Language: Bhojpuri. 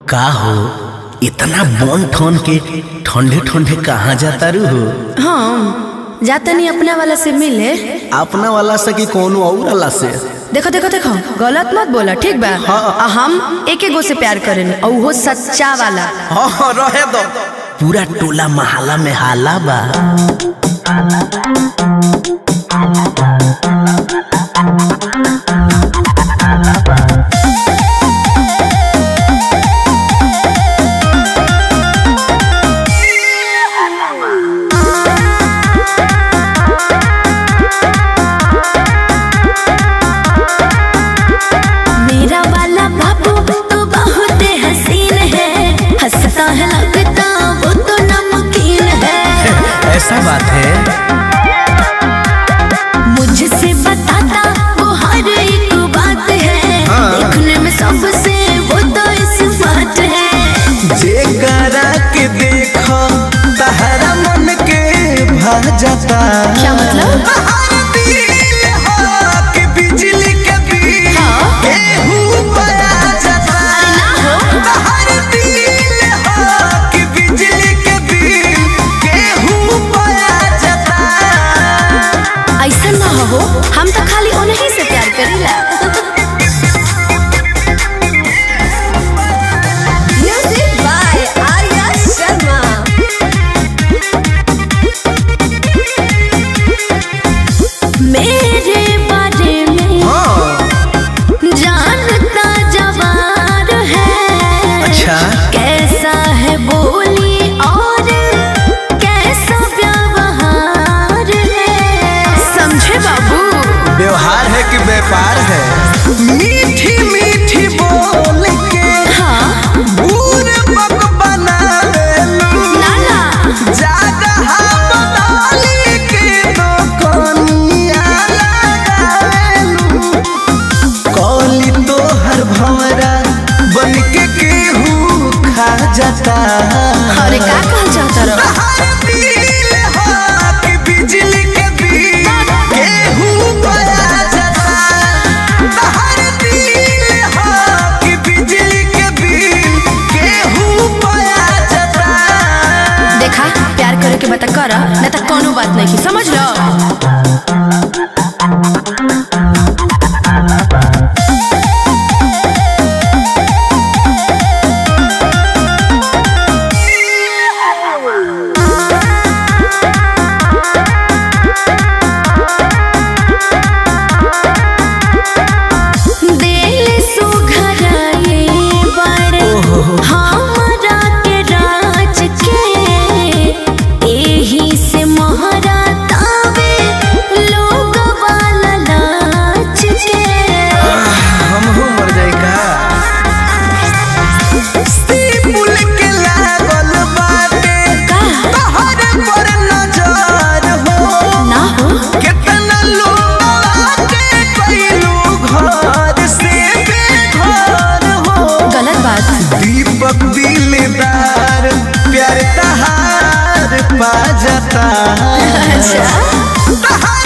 का हो इतना बन ठन के ठंडे ठंडे कहाँ जाता रू हो हम जातनी अपना वाला से मिले अपना वाला से कि कोनो और वाला से देखो देखो देखो गलत मत बोला ठीक बा आ हम एके गो से प्यार करेनी और वो सच्चा वाला हाँ रहे दो पूरा टोला महला में हाला बा मेरा वाला बाबू तो बहुत हसीन है हंसता है लगता वो तो नमकीन है ऐसा बात है मुझसे बताता वो हर एक बात है देखने में सबसे वो तो स्मार्ट है जेकरा के देखो तहरा मन के भा जाता क्या मतलब बिजली के बिल हाँ। केहू बड़ा जाता ना हो तहर दिल हो कि बिजली के बिल केहू बड़ा जाता ऐसा ना हो हम तो खाली उन्हीं से प्यार करेला म्यूजिक बाय आर्या शर्मा मेरे बारे में जानता जवार है अच्छा कैसा है बोली और कैसा व्यवहार है समझे बाबू व्यवहार है कि व्यापार है मीठी मीठी बोल के हाँ बूढ़ बक बना लेलू नाना जगह बदली के तो कनिया लगावेलू कौली तो हर भंवरा बन के केहू खा जाता अरे का कहल चाहता रहो तहर दिल हो कि बिजली के बिल केहू बड़ा जाता तहर दिल हो कि बिजली के बिल केहू बड़ा जाता देखा प्यार करे के बता कर न तो कोनो बात नहीं की समझ लो दिल सुघराए बड़े हमरा के राज के एही से मोहरा तावे लोग वाला नाच के हम हो मर जाए का पुल के लागल बाटे का तहर पर नजर हो ना हो कितना लोग के कैलू घर से बेघर हो गलत बात दीपक दिलदार प्यार तहार पा जाता अच्छा तहार